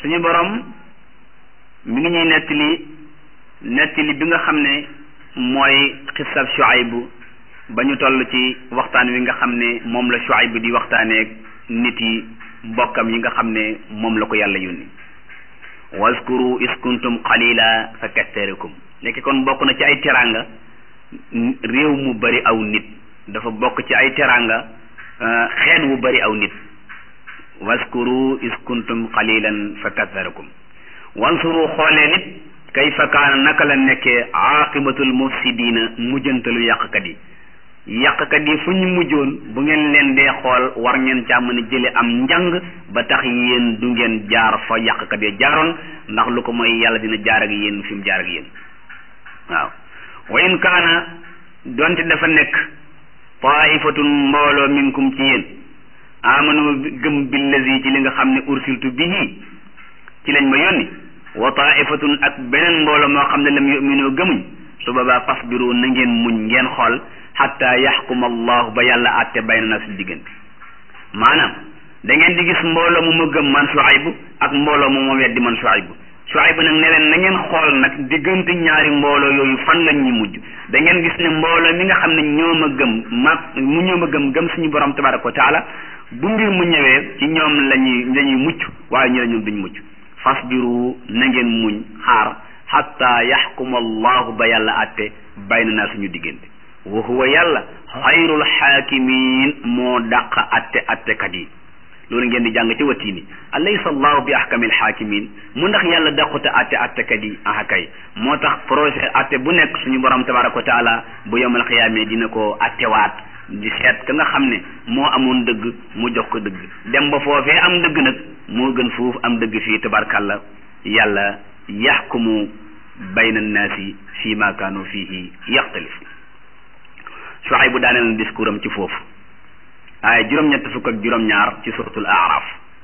suñu borom mi ngi ñuy nettali nettali bi nga xam ne mooy xisab Shuaybu ba ñu toll ci waxtaan wi nga xam ne moom la Shuaybu di waxtaaneeg nit yi mbokkam yi nga xam ne moom la ko yàlla yónni waskuru is kuntum qalila fa katharakum léegi kon bokk na ci ay teraanga réew mu bari aw nit dafa bokk ci ay teraanga xeet wu bari aw nit waskuru is kuntum qalilan fa katharakum wansuru xoolee nit kayfa kaana naka la nekkee aqibatul mufsidina mujjantalu yàqkat yi yàqkat yi fu ñu mujjoon bu ngeen leen dee xool war ngeen caa mën a jële am njàng ba tax yéen du ngeen jaar fa yàqkat ya jaaroon ndax lu ko mooy yàlla dina jaar ak yéen fi mu jaar ak yéen waaw wa in kaana donte dafa nekk taifatun mbooloo minkum ci yéen amanu gëm billazi ci li nga xam ne ursiltu bihi ci lañ ma yónni wa taifatun ak beneen mbooloo moo xam ne lam yuminu gëmuñ su boobaa fasbiru na ngeen muñ ngeen xool xatta yaxkuma allahu ba yàlla àtte bayna na suñu diggante maanaam da ngeen di gis mbooloo mu ma gëm man Shuaybu ak mbooloo mu ma weddi man Shuaybu Shuaybu nag ne leen na ngeen xool nag diggante ñaari mbooloo yooyu fan lañ ñu mujj da ngeen gis ne mbooloo mi nga xam ne ñoo ma gëm ma mu ñoo ma gëm gëm suñu borom tabaraka wa taala bu mbir mu ñëwee ci ñoom lañuy lañuy mucc waaye ñu la ñoom duñ mucc fasbiru na ngeen muñ xaar xatta yaxkuma allahu ba yàlla àtte bayna naa suñu diggante wa huwa yàlla xayrul xaakimin moo dàq atte attekat yi loolu ngeen di jàng ci watiini alaysa allahu bi ahkamil xaakimin mu ndax yàlla dàqute atte attekat yi ah kay moo tax projet atte bu nekk suñu borom tabaraka wa taala bu yomal xiyaamee dina ko attewaat di seet ka nga xam ne moo amoon dëgg mu jox ko dëgg dem ba foofee am dëgg nag moo gën foofu am dëgg fii tabarkalla yàlla yaxkumu bayna annaasi fii ma kaanu fiihi yaxtalifu Shuayb bu daaneel na discours am ci foofu waaye juróom-ñett fukk ak juróom-ñaar ci suratul araf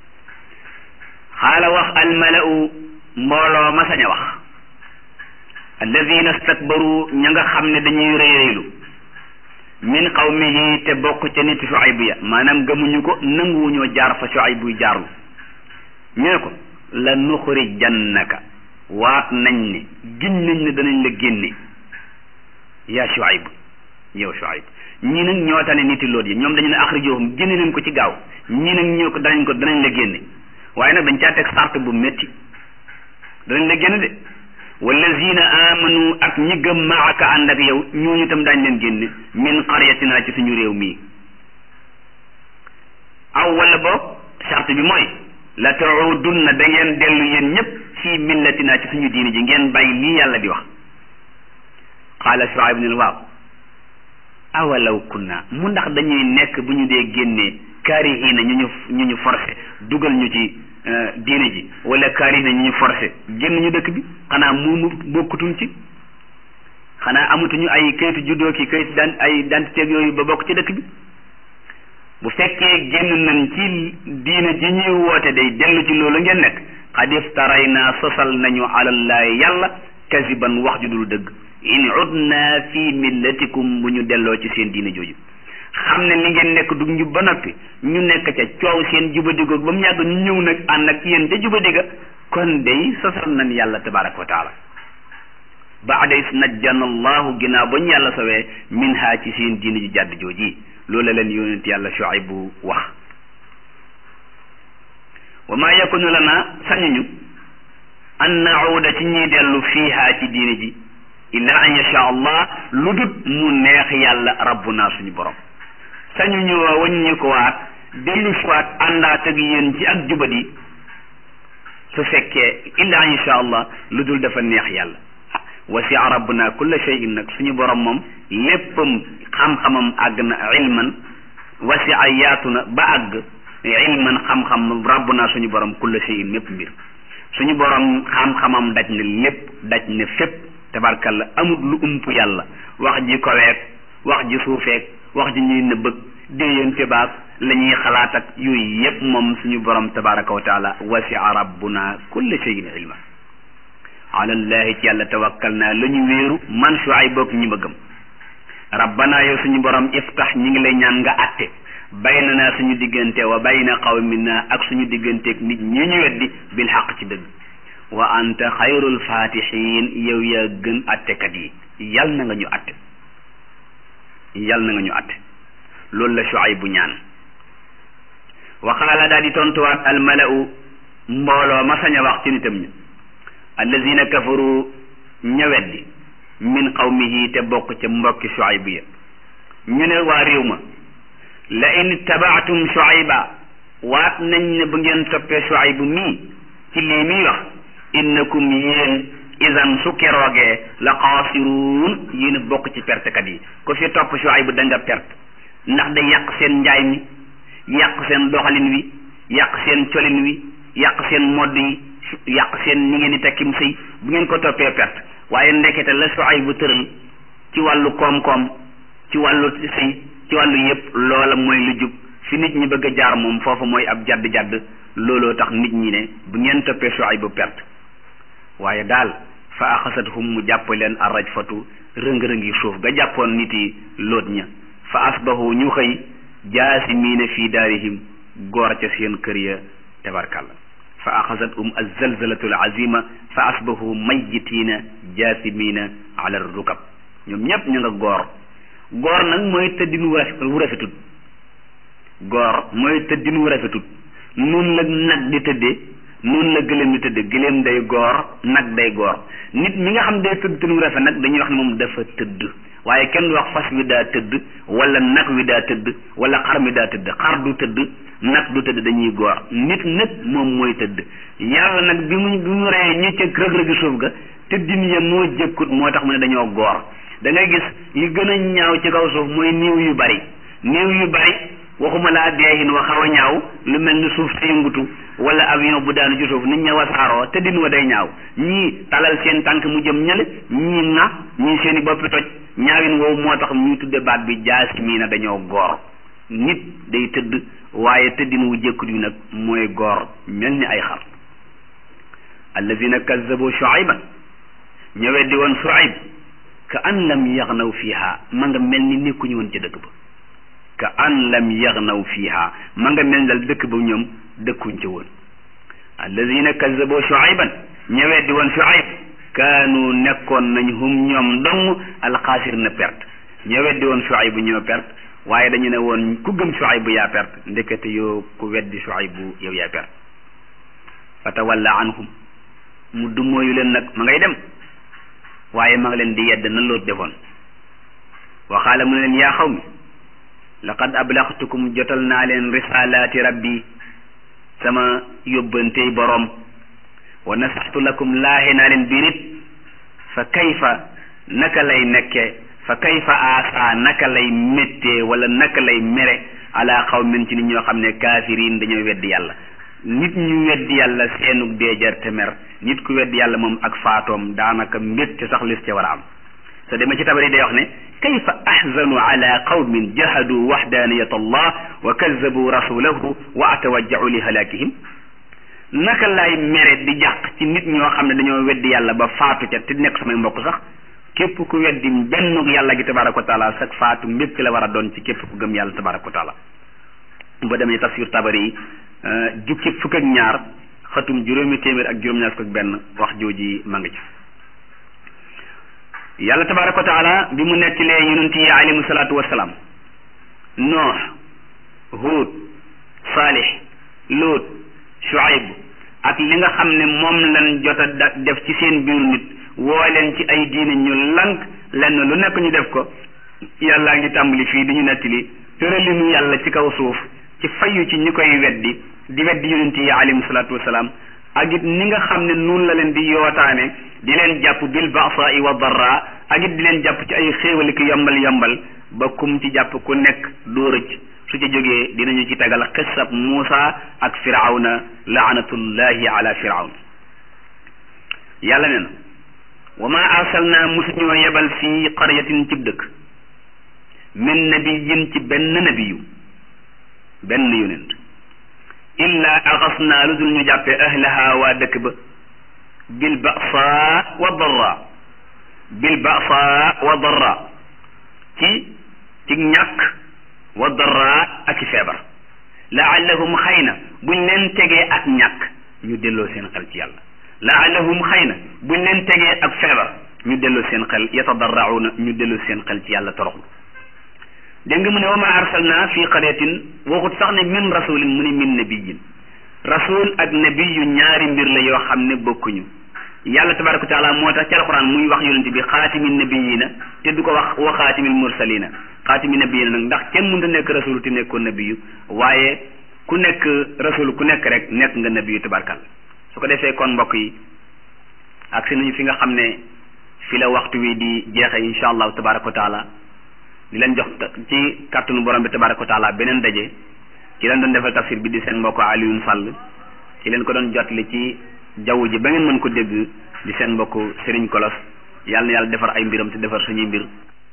xaala wax almalau mbooloo ma sañ a wax alladina stakbaru ña nga xam ne dañuy réyréylu min qawmihi te bokk ca nit Shuayb ya maanaam gëmuñu ko nanguwuñoo jaar fa Shuayb buy jaarlu ñu ne ko la nuxrijannaka waat nañ ne giñ nañ ne danañ la génne yaa Shuayb yow Shuayb ñii nag ñoo tane niti loot yi ñoom dañu ne axrijohum génne leen ko ci gaaw ñii nag ñoo ko danañ ko danañ la génne waaye nag dañ caa teg sart bu métti danañ la génne de wallazina amanu ak ñi gëm maaka ànd ak yow ñooñu tam daañ leen génne min qaryatina ci suñu réew mii aw wala boog sart bi mooy la taudunna da ngeen dellu yéen ñëpp fii millatina ci suñu diine ji ngeen bàyyi lii yàlla di wax qaala Shuayb ne waaw awalaw kunna mu ndax dañuy nekk bu ñu dee génnee kaarihina ñu ñu ñu ñu forcé dugal ñu ci diine ji wala kaarihina ñu ñu forcé génn ñu dëkk bi xanaa moomu bokkutuñ ci xanaa amatuñu ay kayitu juddoo ki kayitu daan ay identité yooyu ba bokk ci dëkk bi bu fekkee génn nañ ci diine ji ñuy woote day dellu ci loolu ngeen nekk xad iftaray naa sosal nañu alallahi yàlla kasiban wax ju dul dëgg in udna fi millatikum bu ñu delloo ci seen diine jooju xam ne li ngeen nekk du njub ba noppi ñu nekk ca coow seen jubadigoog ba mu yàgg ñu ñëw nag ànd ak yéen ca jubadiga kon day sosal nañ yàlla tabaraka wa taala baada is najjana allahu ginnaaw ba ñu yàlla sowee min ha ci seen diine ji jàdd jooji loolu la leen yonent yàlla Shuayb bu wax wa ma yakunu lana sañuñu an nauda ci ñuy dellu fiiha ci diine ji illa an yasha allah lu dut mu neex yàlla rabbuna suñu borom sañu ñu waññi ko waat dellu si waat àndaat ak yéen ci ak jubadi su fekkee illa an yasha allah lu dul dafa neex yàlla wasia rabbuna kulla shay'in nag suñu borom moom léppam xam-xamam àgg na ilman wasia yaatu na ba àgg ilman xam-xam rabbuna suñu borom kulla shay'in mépp mbir suñu borom xam-xamam daj na lépp daj na fépp tabarkalla amut lu ump yàlla wax ji koweeg wax ji suufeeg wax ji ñuy nëbbëg déeyante baag la ñuy xalaat ak yooyu yépp moom suñu borom tabaraka wa taala wasia rabbuna kulla shay'in ilma ala llahi ci yàlla tawakkal naa la ñu wéeru man Shuayb boog ñi ma gëm rabbana yow suñu borom iftax ñi ngi lay ñaan nga atte baynana suñu diggante wa bayna qawmina ak suñu digganteeg nit ñi ñu weddi bil xaq ci dëgg wa anta xayrul fatihin yow yaa gën attekat yi yal na nga ñu atte yal na nga ñu atte loolu la Shuayb bu ñaan wa qaala daal di tontuwaat almalau mbooloo ma sañ a wax ci nitam ñi allazina kafaru ña weddi min qawmihi te bokk ca mbokki Shuayb ya ñu ne waa réew ma la in tabaatum Shuayba waat nañ ne bu ngeen toppee Shuayb mii ci lii muy wax innakum yéen isan su keroogee la xaasiruun yéen a bokk ci pertekat yi ku fi topp Shuayb da nga perte ndax day yàq seen njaay mi yàq seen doxalin wi yàq seen colin wi yàq seen modd yi yàq seen ni ngeen di tekkim sëy bu ngeen ko toppee perte waaye ndekete la Shuayb bu tëral ci wàllu koom-koom ci wàllu sëy ci wàllu yépp loola mooy lu jub fi nit ñi bëgg a jaar moom foofu mooy ab jadd-jadd looloo tax nit ñi ne bu ngeen toppee Shuayb bu perte waaye daal fa axasathum mu jàpp leen arrajfatu rëng-rëngi suuf ga jàppoon nit yi loot ña fa asbahu ñu xëy jaasimiina fii daarihim goor ca seen kër ya tabarkàlla fa axasathum alzalzalatu alazima fa asbahu mayyitiina jaasimiina ala rukab ñoom ñépp ñu nga goor goor nag mooy tëddin wu rafetut goor mooy tëddin wu rafetut nun la nag di tëddee noonu la gëléem di tëdd gëléem day goor nag day goor nit mi nga xam day tëdd tëdd wu rafet nag dañuy wax ne moom dafa tëdd waaye kenn du wax fas wi daa tëdd wala nag wi daa tëdd wala xar mi daa tëdd xar du tëdd nag du tëdd dañuy goor nit nag moom mooy tëdd yàlla nag bi mu bi mu reyee ñi ca rëg-rëgi suuf ga tëddin ya moo jëkkut moo tax mu ne dañoo goor da ngay gis li gën a ñaaw ci kaw suuf mooy niiw yu bari niiw yu bari waxuma laa deexin wa xaw a ñaaw lu mel ni suuf sa yëngutu wala avion bu daanu ci suuf nit ña wasaaroo te din wa day ñaaw ñii talal seen tànk mu jëm ñale ñii na ñii seeni boppi toj ñaawin woowu moo tax ñuy tudde baat bi jaasi mii na dañoo goor nit day tëdd waaye tëddin wu jëkkut yu nag mooy goor mel ni ay xar allazina kazzabu shuayban ñëwee di woon shuayb ka an lam yaxnaw fiha ma nga mel ni nekkuñu woon ca dëkk ba ka an lam yaxnaw fiha ma nga mel ni dal dëkk ba ñoom dëkkuñ ca woon allazina kazzabu shuayban ñëwee di woon shuayb kaanu nekkoon nañ hum ñoom dong alxaasir na perte ñëwee di woon shuayb ñoo perte waaye dañu ne woon ku gëm shuayb yaa perte ndekete yoo ku weddi shuayb yow yaa perte fa tawalla anhum mu dummóoyu leen nag ma ngay dem waaye ma nga leen di yedd nan loolu defoon waxaala mu ne leen yaa xaw mi laqad ablaxtukum jotal naa leen risalaati rabbi sama yóbbantey boroom wa nasaxtu lakum laaxe naa leen biir it fa kayfa naka lay nekke fa kayfa aasa naka lay méttee wala naka lay mere ala xawmin ci nit ñoo xam ne kaafiriin dañoo weddi yàlla nit ñu weddi yàlla seenug deejar te mer nit ku weddi yàlla moom ak faatoom daanaka mbégte sax lis ca war a am so demee ci tabari day wax ne kayfa ahzanu ala qawmin jahadu waxdaniyat allah wa kazabu rasulahu wa atawajjau li halakihim naka lay mere di jàq ci nit ñoo xam ne dañoo weddi yàlla ba faatu ca te nekk samay mbokk sax képp ku weddi benn yàlla gi tabaraka wa taala sax faatu mbégte la war a doon ci képp ku gëm yàlla tabaraka wa taala ba demee tafsir tabari yi jukki fukk ak ñaar xatum juróomi téeméer ak juróom-ñaar fukk ak benn wax jooji ma nga ci yàlla tabaraka wa taala bi mu nettalee yonent yi alayhimu salaatu wasalaam noox huud saalix luut shuayb ak li nga xam ne moom lañ jot a def ci seen biiru nit woo leen ci ay diine ñu lank lenn lu nekk ñu def ko yàllaa ngi tàmbali fii di ñu nettali tëralinu yàlla ci kaw suuf ci fayu ci ñi koy weddi di weddi yonent yi alayhimu salaatu wasalaam ak it ni nga xam ne noonu la leen di yootaane di leen jàpp bil ba'sa'i wa darra ak it di leen jàpp ci ay xéewali ki yombal yombal ba kum ci jàpp ku nekk doo rëcc su ca jógee dinañu ci tegal xissab Muusa ak firawna laanatullahi ala firawn yàlla ne na wa ma arsalna musuñoo yebal fii qaryatin cib dëkk min nabiyin ci benn nabiyu benn yonent illa axasnaa lu dul ñu jàppee ahlaha waa dëkk ba bil ba'sa wa darra bil ba'sa wa darra ci ci ñàkk wa darra ak i feebar laallahum xëy na buñ leen tegee ak ñàkk ñu delloo seen xel ci yàlla laallahum xëy na buñ leen tegee ak feebar ñu delloo seen xel yatadarrauna ñu delloo seen xel ci yàlla toroxlu dégg nga mu ne wa ma arsalna fi qaryatin waxut sax ne min rasulin mu ne min nabiyin rasul ak nabiyu ñaari mbir la yoo xam ne bokkuñu yàlla tabaraka wa taala moo tax ci alquran muy wax yonente bi xaatimi nabiyina te du ko wax wa xaatimil mursalina xaatimi nabiyina nag ndax kenn mënta nekk rasul te nekkoon nabiyu waaye ku nekk rasul ku nekk rek nekk nga nabiyu tabarkal su ko defee kon mbokk yi ak si nañu fi nga xam ne fi la waxtu wi di jeexe insha allahu tabaraka wa taala di leen jox ci kàttanu borom bi tabaraka wa taala beneen daje ci leen doon defal tafsir bi di seen mbokk Alioune Sall ci leen ko doon jotli ci jaww ji ba ngeen mën ko dégg di seen mbokk Serigne Kolos yàlla na yàlla defar ay mbiram te defar suñuy mbir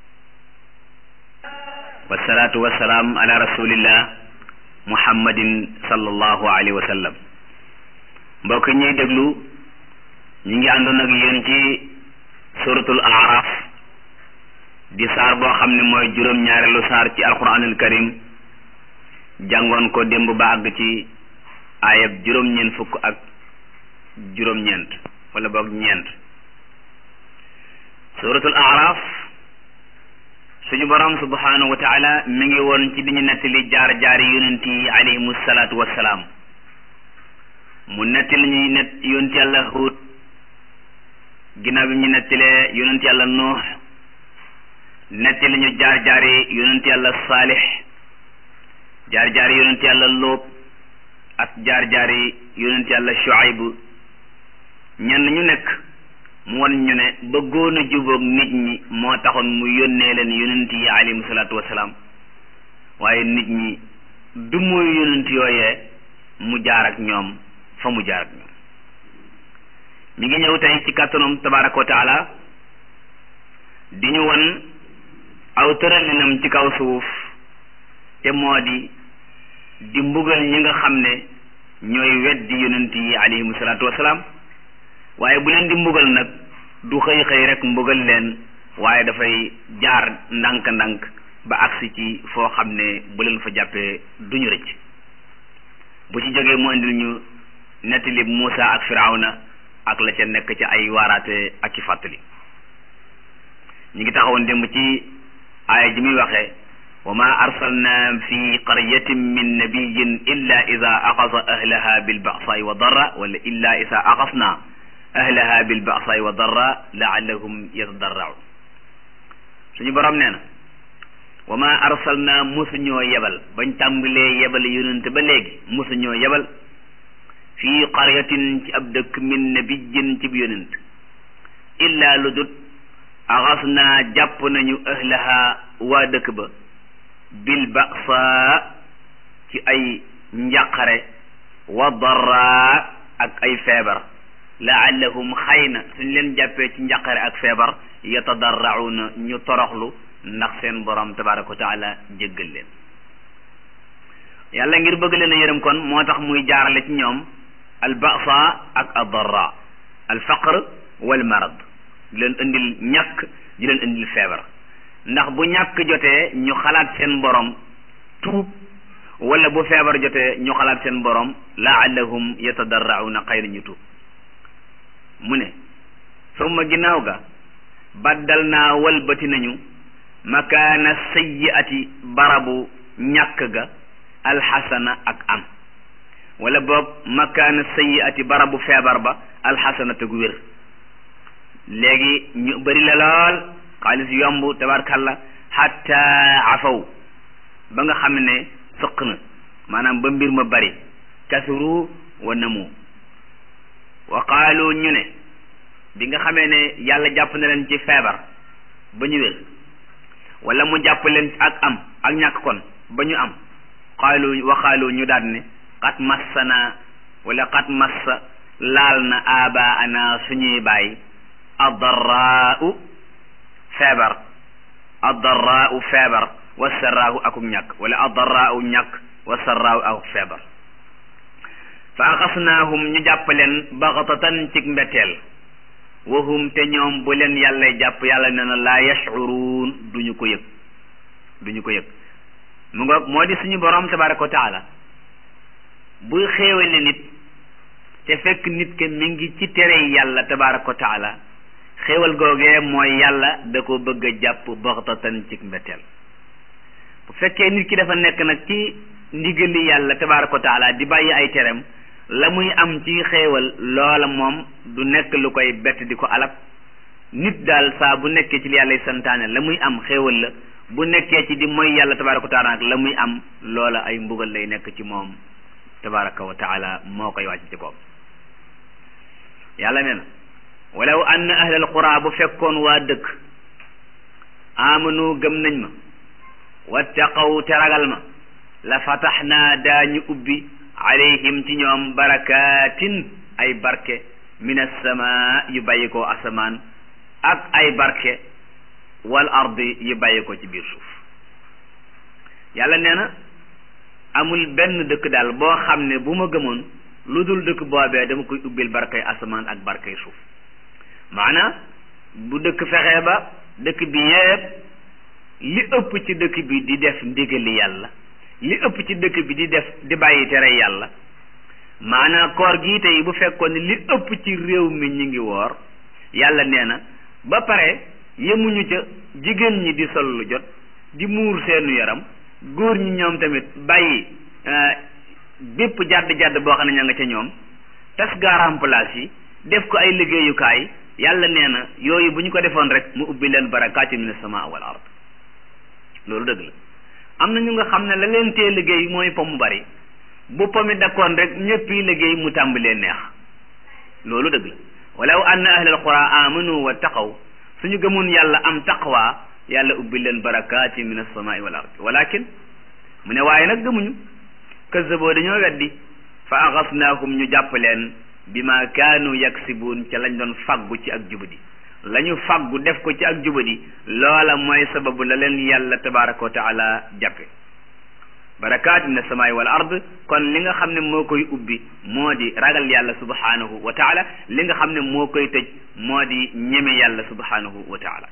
wasalaatu wasalaam ala rasulillah muhammadin sallallahu alayhi wa sallam mbokk ñuy déglu ñu ngi àndoon ak yéen ci suratul araf di saar boo xam ne mooy juróom-ñaareelu saar ci alquranul karim jàngoon ko démb ba àgg ci ayab juróom-ñeent fukk ak juróom-ñeent wala boog ñeent suratul araf suñu borom subhanahu wa taala mi ngi woon ci di ñu nettali jaar jaari yonent yi alayhimu salaatu wassalaam mu nettali ñuy net yonent yàlla Huud ginnaaw bi ñu nettalee yonent yàlla Nuux nettali ñu jaar jaari yonent yàlla Saalix jaar jaari yonent yàlla Lóob ak jaar jaari yonent yàlla Shuayb ñenn ñu nekk mu won ñu ne bëggoon a jubóog nit ñi moo taxoon mu yónnee leen yonent yi alayhimu salaatu wasalaam waaye nit ñi du muy yonent yooyee mu jaar ak ñoom fa mu jaar ak ñoom mi ngi ñëw tey ci kàttanam tabaraka wa taala di ñu won aw tëralinam ci kaw suuf te moo di di mbugal ñi nga xam ne ñooy weddi yonent yi alayhimu salaatu wasalaam waaye bu leen di mbugal nag du xëy xëy rek mbugal leen waaye dafay jaar ndànk-ndànk ba agsi ci foo xam ne bu leen fa jàppee duñu rëcc bu ci jógee mu indil ñu nettali Muusa ak Firawna ak la ca nekk ci ay waaraate ak ci fàttali ñu ngi taxawoon démb ci aaya ji muy waxee wa ma arsalna fi qaryatin min nabiyin illa ida axasa ahlaha bilbasaai wa darra wala illa ida axasna ahlaha bilbasaai wa darra laallahum yatadarraun suñu borom nee na wa ma arsalna mosuñoo yebal bañ tàmbalee yebal yonent ba léegi mosuñoo yebal fii qaryatin ci ab dëkk min nabiyin ci yonent illa lu dut axas naa jàpp nañu ahlaha waa dëkk ba bil basa ci ay njàqare wa darra ak ay feebar laallahum xëy na suñ leen jàppee ci njàqare ak feebar yatadarrauna ñu toroxlu ndax seen borom tabaraka wa taala jéggal leen yàlla ngir bëgg leen a yërëm kon moo tax muy jaarale ci ñoom al basa ak ad darra al faqr wal marad di leen indil ñàkk di leen indil feebar ndax bu ñàkk jotee ñu xalaat seen borom tuub wala bu feebar jotee ñu xalaat seen borom laallahum yatadarrauna xëy na ñu tuub mu ne summa ginnaaw ga baddal naa walbati nañu makaana sayyiati barabu ñàkk ga alxasana ak am wala boog makaana sayyiati barabu feebar ba alxasana te gu wér léegi ñu bëri la lool xaalis yomb tabarkalla xatta afaw ba nga xam ne sëq na maanaam ba mbir ma bari kasuru wa namu wa qaalu ñu ne bi nga xamee ne yàlla jàpp na leen ci feebar ba ñu wér wala mu jàpp leen ak am ak ñàkk kon ba ñu am qaalu wa qaalu ñu daal ne qad massana wala qad massa laal na abaana suñuy bàyyi addarraau feebar addarraau feebar wa sarraahu akuk ñàkk wala addarraau ñàkk wa sarraahu akuk feebar fa axasnaahum ñu jàpp leen baxatatan cig mbetteel wahum te ñoom bu leen yàlla jàpp yàlla nee na laa yashcuruun duñu ko yëg duñu ko yëg mu nga moo di suñu borom tabaraka wa taala buy xéewale nit te fekk nit ke mi ngi ci tere yàlla tabaraka wa taala xéewal googee mooy yàlla da ko bëgg a jàpp baxtatan ci mbetteel bu fekkee nit ki dafa nekk nag ci ndigali yàlla tabaraka wa taala di bàyyi ay terem la muy am ci xéewal loola moom du nekk lu koy bett di ko alak nit daal saa bu nekkee ci li yàlla santaane la muy am xéewal la bu nekkee ci di mooy yàlla tabaraka wa taala nag la muy am loola ay mbugal lay nekk ci moom tabaraka wa taala moo koy wàcc ci koom yàlla nee na walaw anna ahlal qura bu fekkoon waa dëkk amanu gëm nañ ma wattaqaw te ragal ma la fataxnaa daañu ubbi alayhim ci ñoom barakatin ay barke min assamaa yu bàyyi ko asamaan ak ay barke wal ardi yu bàyyi ko ci biir suuf yàlla nee na amul benn dëkk daal boo xam ne bu ma gëmoon lu dul dëkk boobee dama koy ubbil barkay asamaan ak barkay suuf maanaam bu dëkk fexee ba dëkk bi yépp li ëpp ci dëkk bi di def ndigali yàlla li ëpp ci dëkk bi di def di bàyyi tere yàlla maanaam koor gii tey bu fekkoon ne li ëpp ci réew mi ñu ngi woor yàlla nee na ba pare yemuñu ca jigéen ñi di sol lu jot di muur seenu yaram góor ñi ñoom tamit bàyyi bépp jàdd jàdd boo xam ne ña nga ca ñoom tas garam place yi def ko ay liggéeyukaay yàlla nee na yooyu bu ñu ko defoon rek mu ubbi leen barakaati min as-samaa wal ard loolu dëgg la am na ñu nga xam ne la leen tee liggéey mooy pom mu bari bu pomi dakkoon rek ñëpp yi liggéey mu tàmbalee neex loolu dëgg la walaw anna ahlal qura amanu wa taqaw suñu gëmoon yàlla am taqwa yàlla ubbi leen barakaati min as-samaa wal ard walakin mu ne waaye nag gëmuñu kazzaboo dañoo weddi fa axasnaahum ñu jàpp leen bi ma kaanu yaksibuun ca lañ doon faggu ci ak jubadi la ñu faggu def ko ci ak jubadi loola mooy sababu la leen yàlla tabaraka wa taala jàppe barakaat min asamaai wal ard kon li nga xam ne moo koy ubbi moo di ragal yàlla subhanahu wa taala li nga xam ne moo koy tëj moo di ñeme yàlla subhanahu wa taala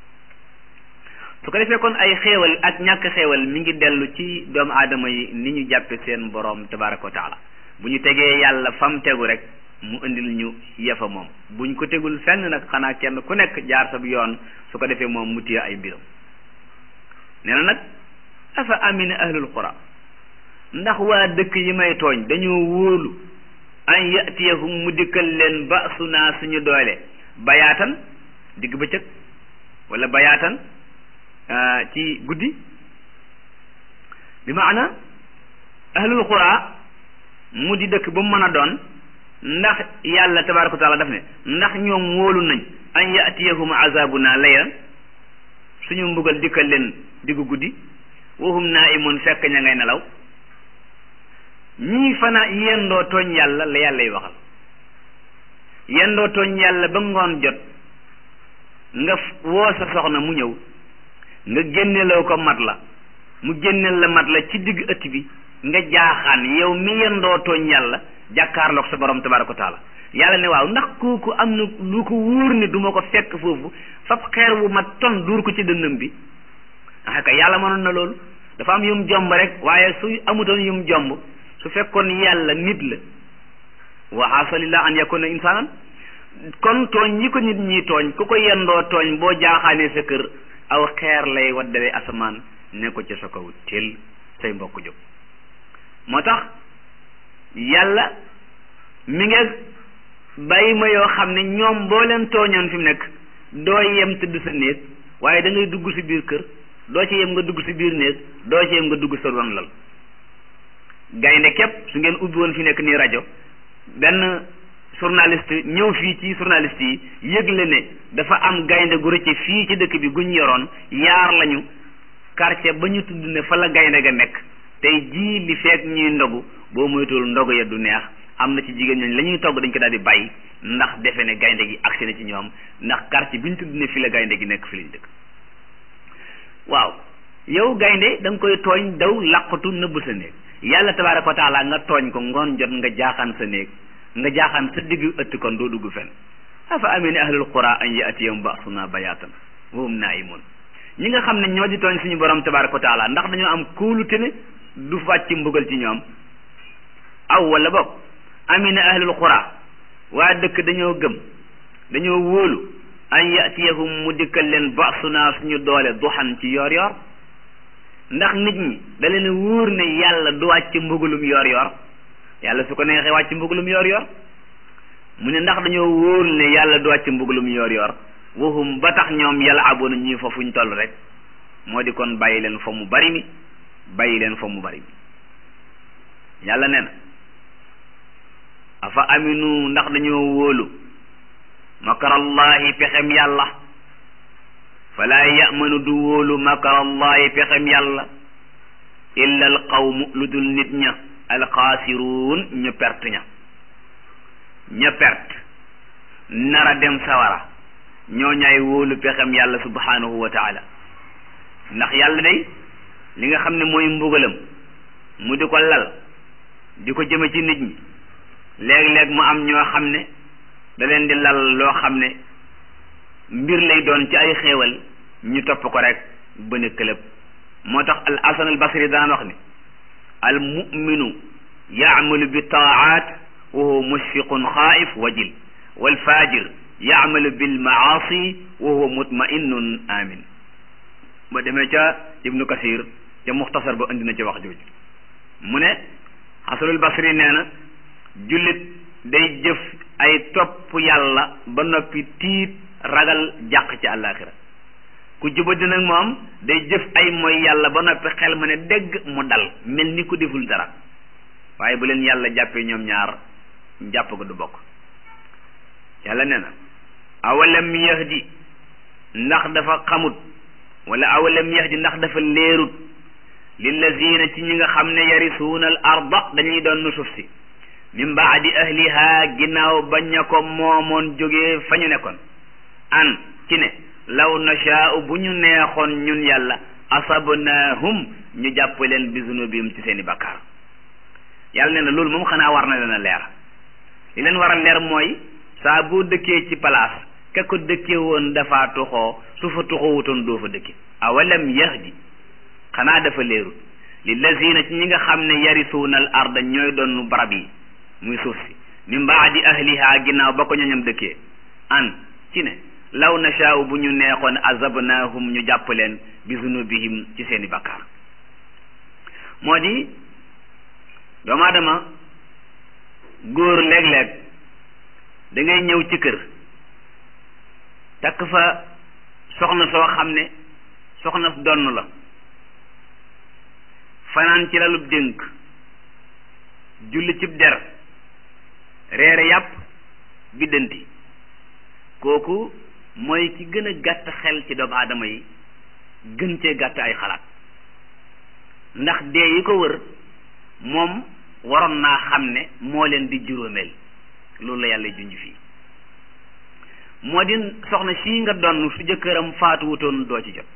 su ko defee kon ay xéewal ak ñàkk xéewal mi ngi dellu ci doomu aadama yi ni ñu jàppe seen boroom tabaraka wa taala bu ñu tegee yàlla fam tegu rek mu indil ñu yefa moom buñ ko tegul fenn nag xanaa kenn ku nekk jaar sa yoon su ko defee moom mu téye ay mbiram nee na nag afa amina ahlul qura ndax waa dëkk yi may tooñ dañoo wóolu an yatiyahum mu dikkal leen ba su naa suñu doole bayaatan digg bëccëg wala bayaatan ci guddi bi maana ahlul qura mu di dëkk ba mu mën a doon ndax yàlla tabaraka wa taala daf ne ndax ñoom wóolu nañ an yatiyahum azabuna laylan suñu mbugal dikkal leen diggu guddi wahum naimun fekk ña ngay nelaw ñii fana yendoo tooñ yàlla la yàlla y waxal yendoo tooñ yàlla ba ngoon jot nga woo sa soxna mu ñëw nga génneloo ko mat la mu génneel la mat la ci digg ëtt bi nga jaaxaan yow mi yendoo tooñ yàlla jàkkaarloog sa borom tabaraka wa taala yàlla ne waaw ndax kooku am na lu ko wóor ne du ma ko fekk foofu fab xeer wu ma ton duur ko ci dënnam bi ah kay yàlla mënoon na loolu dafa am yum jomb rek waaye su amutoon yum jomb su fekkoon yàlla nit la wa asalillah an yakuna insaanan kon tooñ yi ko nit ñi tooñ ku ko yendoo tooñ boo jaaxaanee sa kër aw xeer lay waddale asamaan ne ko ci sa kaw teel say mbokk jóg moo tax yàlla mi ngi bàyyi ma yoo xam ne ñoom boo leen tooñoon fi mu nekk doo yem tëdd sa néeg waaye da ngay dugg si biir kër doo ci yem nga dugg si biir néeg doo ci yem nga dugg sa ron lal gaynde képp su ngeen ubbi woon fi nekk nii rajo benn journaliste ñëw fii ci journaliste yi yëgle ne dafa am gaynde gu rëcce fii ci dëkk bi guñ yoroon yaar lañu quartier ba ñu tudd ne fa la gaynde ga nekk tey jii li feek ñuy ndogu boo moytuwul ndogu ya du neex am na ci jigéen ñooñu la ñuy togg dañ ko daal di bàyyi ndax defe ne gaynde gi agsi na ci ñoom ndax quartier bi ñu tudd ne fi la gaynde gi nekk fi lañ dëkk waaw yow gaynde da nga koy tooñ daw làqatu nëbb sa néeg yàlla tabaaraka wa taala nga tooñ ko ngoon jot nga jaaxaan sa néeg nga jaaxaan sa diggu ëtt kon doo dugg fenn afa amina ahlul qura an yatiyahum basuna bayatan wa hum naimun ñi nga xam ne ñoo di tooñ suñu borom tabaraka wa taala ndax dañoo am kóolute ne du wàcc mbugal ci ñoom aw wala boog amina ahlul qura waa dëkk dañoo gëm dañoo wóolu an yatiyahum mu dikkal leen basuna suñu doole duxan ci yoor yoor ndax nit ñi da leen wóor ne yàlla du wàcc mbugalum yoor yoor yàlla su ko neexee wàcc mbugalum yoor yoor mu ne ndax dañoo wóor ne yàlla du wàcc mbugalum yoor yoor waxum ba tax ñoom yàlla abuna ñuy fa fuñ toll rek moo di kon bàyyi leen fa mu bari mi bàyyi leen fa mu bari mi yàlla nee na afa aminu ndax dañoo wóolu makarallahi pexem yàlla falaa yamanu du wóolu makarallahi pexem yàlla illa al qawmu lu dul nit ña alxaasiruun ñu perte ña ña perte nara dem sawara ñoo ñaay wóolu pexem yàlla subhanahu wa taala ndax yàlla day li nga xam ne mooy mbugalam mu di ko lal di ko jëme ci nit ñi léeg-léeg mu am ñoo xam ne da leen di lal loo xam ne mbir lay doon ci ay xéewal ñu topp ko rek ba ne këlëb moo tax al hasan al basri daan wax ne al muminu yaamalu bi taat wa huwa mushfiqun xaif wajil wal fajir yaamalu bil maasi wa huwa mutma'innun amin ba demee ca ibnu kasir ca muxtasar ba indi na ca wax jooju mu ne xasanul basri nee na jullit day jëf ay topp yàlla ba noppi tiit ragal jàq ci àllaaxira ku jubadi nag moom day jëf ay mooy yàlla ba noppi xel ma ne dégg mu dal mel ni ku deful dara waaye bu leen yàlla jàppee ñoom ñaar jàpp ko du bokk yàlla nee na awalam yahdi ndax dafa xamut wala awalam yahdi ndax dafa leerut lillazina ci ñi nga xam ne yarisuuna al arda dañuy doon nu suuf si min baadi ahliha ginnaaw bañ a ko moomoon jógee fa ñu nekkoon an ci ne law nashaa'u bu ñu neexoon ñun yàlla asabnaahum ñu jàpp leen bi zunubihim ci seeni bakkaar yàlla nee na loolu moom xanaa war na leen a leer li leen war a leer mooy saa boo dëkkee ci place ka ko dëkkee woon dafa tuxoo su fa tuxoowutoon doo fa dëkke awalam yahdi xanaa dafa leerut lillazina ci ñi nga xam ne yarisuuna al arda ñooy doon barab yi muy suuf si min baadi ahliha ginnaaw ba ko ñoñam dëkkee an ci ne law nashaa'u bu ñu neexoon azabnaahum ñu jàpp leen bi zunubihim ci seeni bakkaar moo di doomu aadama góor léeg-léeg da ngay ñëw ci kër takk fa soxna soo xam ne soxna donn la fanaan ci lalub dénk julli cib der reere yàpp biddanti kooku mooy ki gën a gàtt xel ci doomu aadama yi gën cee gàtt ay xalaat ndax dee yi ko wër moom waroon naa xam ne moo leen di juróomeel loolu la yàlla junj fii moo di soxna sii nga donn su jëkkëram faatuwutoon doo ci jot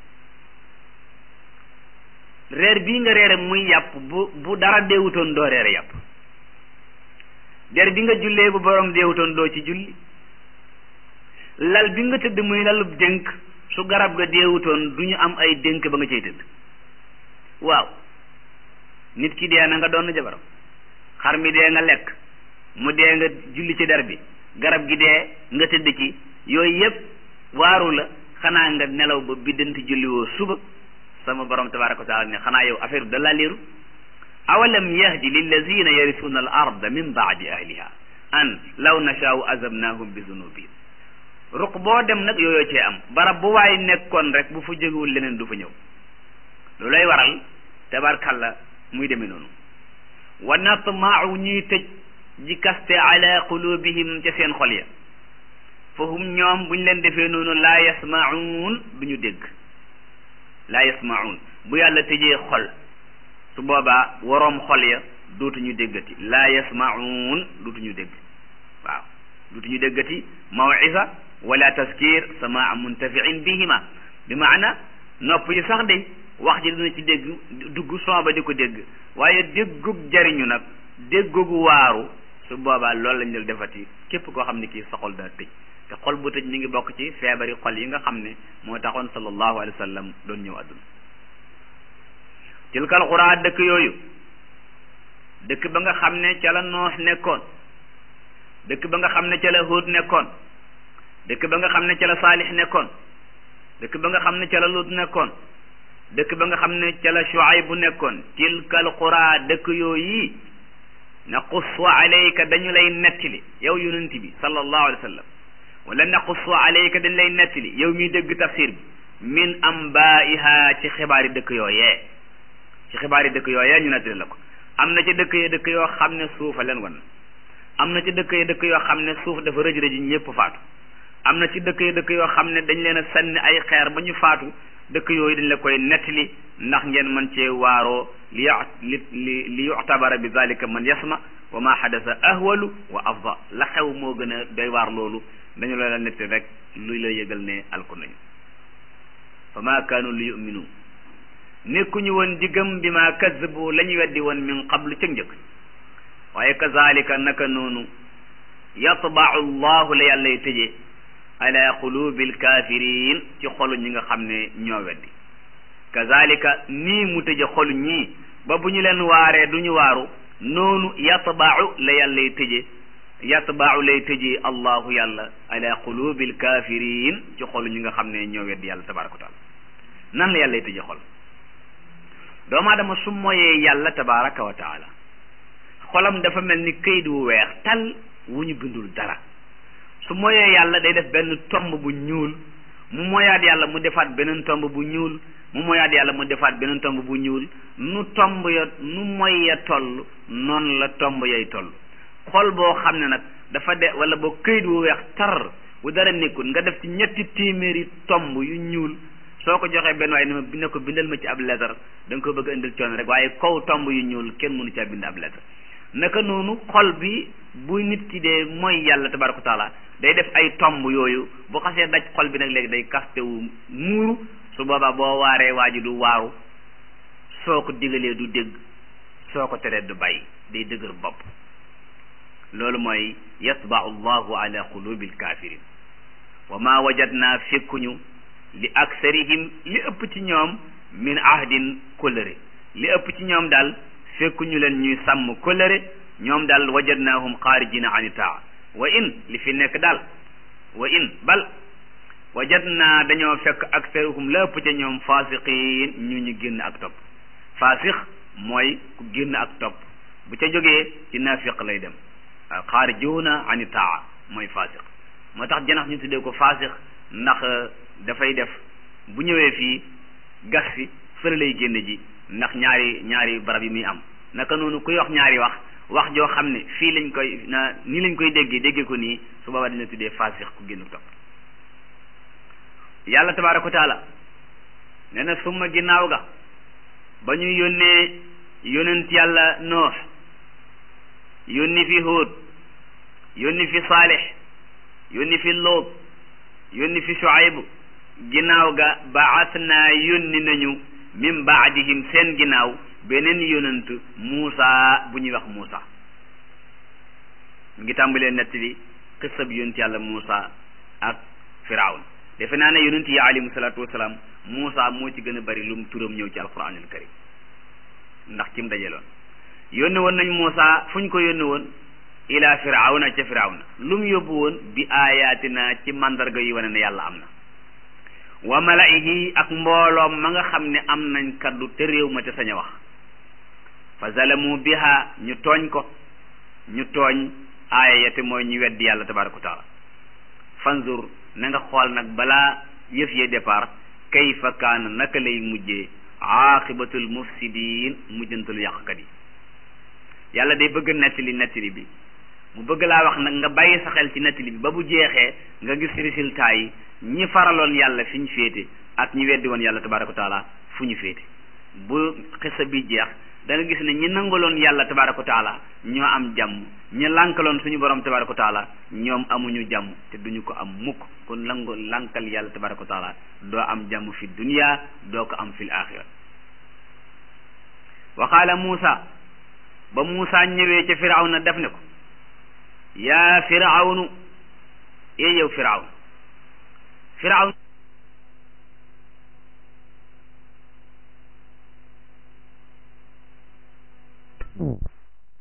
reer bii nga reere muy yàpp bu bu dara deewutoon doo reere yàpp der bi nga jullee bu borom deewutoon doo ci julli lal bi nga tëdd muy lalub dénk su garab ga deewutoon du ñu am ay dénk ba nga cay tëdd waaw nit ki dee na nga doon jabaram xar mi dee nga lekk mu dee nga julli ci der bi garab gi dee nga tëdd ci yooyu yëpp waaru la xanaa nga nelaw ba biddanti julli woo suba sama borom tabaraka wa taala ne xanaa yow affaire bi da laa leeru awalam yahdi lillazina yarisuuna al arda min baadi ahliha an law nashaau azabnahum bi zunubihim ruq boo dem nag yooyoo cee am barab bu waay nekkoon rek bu fa jógewul leneen du fa ñëw lu lay waral tabarkalla muy demee noonu wa natmaau ñuy tëj ji kaste ala qulubihim ca seen xol ya fa hum ñoom buñ leen defee noonu laa yasmaun du ñu dégg laa yasmaun bu yàlla tëjee xol su boobaa waroom xol ya dootuñu déggati laa yasmaun dootuñu dégg waaw dootuñu déggati mawisa wala taskir samaa muntafiin bihima bi maana nopp yi sax de wax ji dina ci dégg dugg son ba di ko dégg waaye déggug jariñu nag déggug waaru su boobaa loolu lañ dul defati képp koo xam ne kii sa xol daa tëj te xol bu tëj mi ngi bokk ci feebari xol yi nga xam ne moo taxoon sallallahu alayhi wa sallam doon ñëw àdduna tilkal xuraa dëkk yooyu dëkk ba nga xam ne ca la noox nekkoon dëkk ba nga xam ne ca la Huud nekkoon dëkk ba nga xam ne ca la Saalix nekkoon dëkk ba nga xam ne ca la Lut nekkoon dëkk ba nga xam ne ca la Shuayb bu nekkoon tilkal xuraa dëkk yooyu naqussu alayka dañu lay nettali yow yonent bi sallallahu alayhi wa sallam wala naqussu alayka dañu lay nettali yow miy dégg tafsir bi min ambaiha ci xibaari dëkk yooyee ci xibaari dëkk yooyee ñu nettali la ko am na ci dëkk yi dëkk yoo xam ne suufa leen wan am na ci dëkk yi dëkk yoo xam ne suuf dafa rëj rëj ñëpp faatu am na ci dëkk yi dëkk yoo xam ne dañ leen a sànni ay xeer ba ñu faatu dëkk yooyu dañ la koy nettali ndax ngeen mën cee waaroo li li li li yuctabara bi zalika man yasma wa ma xadasa ahwalu wa afda la xew moo gën a doy waar loolu dañu la la nettali rek luy la yëgal ne alku nañu fa ma kaanu li yuminu nekkuñu woon di gëm bi ma kazabu la ñu weddi woon min qablu ca njëkk waaye kazalika naka noonu yatbau llahu la yàllay tëjee ala qulubil kafirin ci xolu ñi nga xam ne ñoo weddi kazalika nii mu tëje xolu ñii ba bu ñu leen waaree du ñu waaru noonu yatbau la yàllay tëje yatbau lay tëjee allahu yàlla ala qulubil kafirin ci xolu ñi nga xam ne ñoo weddi yàlla tabaraka wa taala nan la yàllay tëje xol doomu aadama su moyee yàlla tabaraka wa taala xolam dafa mel ni këyit wu weex tal wu ñu bindul dara su moyee yàlla day def benn tomb bu ñuul mu moyaat yàlla mu defaat beneen tomb bu ñuul mu moyaat yàlla mu defaat beneen tomb bu ñuul nu tomb ya nu moy ya toll noonu la tomb yay toll xol boo xam ne nag dafa de wala boo këyit wu weex tar bu dara nekkul nga def ci ñetti téeméeri tomb yu ñuul soo ko joxee benn waaye ne ma ne ko bindal ma ci ab lettre da nga ko bëgg a indil coono rek waaye kaw tomb yu ñuul kenn mënu caa bind ab lettre naka noonu xol bi bu nit ki dee mooy yàlla tabaraka wa taala day def ay tomb yooyu bu xasee daj xol bi nag léegi day kaste wu muuru su boobaa boo waaree waa ji du waaru soo ko digalee du dégg soo ko teree du bàyyi day dëgër bopp loolu mooy yatbau llahu ala qulubil kafirin wa ma wajadna fekkuñu li aksarihim li ëpp ci ñoom min ahdin kóllëre li ëpp ci ñoom daal fekkuñu leen ñuy sàmm kóllëre ñoom daal wajadnaahum xaarijina ani taa wa in li fi nekk daal wa in bal wajadna dañoo fekk aksarihum la ëpp ca ñoom faasiqiin ñu ñu génn ak topp faasiq mooy ku génn ak topp bu ca jógee ci naafiq lay dem xaarijuuna ani taa mooy faasiq moo tax janax ñu tuddee ko faasiq ndax dafay def bu ñëwee fii gas fi fële lay génne ji ndax ñaari ñaari barab yi muy am naka noonu kuy wax ñaari wax wax joo xam ne fii lañ koy na nii lañ koy déggee déggee ko nii su boobaa dina tuddee faasix ku génn topp yàlla tabaaraka wa taala nee na summa ginnaaw ga ba ñu yónnee yónent yàlla noox yónni fi Huud yónni fi Saalix yónni fi Luut yónni fi Shuayb ginnaaw ga baas naa yónni nañu min baadihim seen ginnaaw beneen yonent Muusa bu ñuy wax Muusa mu ngi tàmbalee nett bi xissa bi yonent yàlla Muusa ak Firawun defe naa ne yonent yi alayhimu salaatu wasalaam Muusa moo ci gën a bari lu mu turam ñëw ci alquranul karim ndax kim dajeloon yónni woon nañ Muusa fu ñu ko yónni woon ila Firawna ca Firawna lu mu yóbbu woon bi aayaatina ci mandarga yi wane ne yàlla am na wa malaihi ak mbooloom ma nga xam ne am nañ kaddu te réew ma te sañ a wax fa zalamu biha ñu tooñ ko ñu tooñ aaya ya te mooy ñu weddi yàlla tabaraka wa taala fanzur na nga xool nag balaa yëf yee départ kayfa kaana naka lay mujjee aaqibatul mufsidin mujjantalu yàqkat yi yàlla day bëgg nettali nettali bi mu bëgg laa wax nag nga bàyyi sa xel ci nettali bi ba bu jeexee nga gis résultat yi ñi faraloon yàlla fi ñu féete ak ñi weddi woon yàlla tabaraka wa taala fu ñu féete bu xisa bi jeex da nga gis ne ñi nangaloon yàlla tabaraka wa taala ñoo am jàmm ñi lànkaloon suñu borom tabaraka wa taala ñoom amuñu jàmm te duñu ko am mukk kon lango lànkal yàlla tabaraka wa taala doo am jàmm fi dunya doo ko am fil axira wa qaala Muusa ba Muusa ñëwee ca Firawna def ne ko yaa firawnu ee yow firawn firawn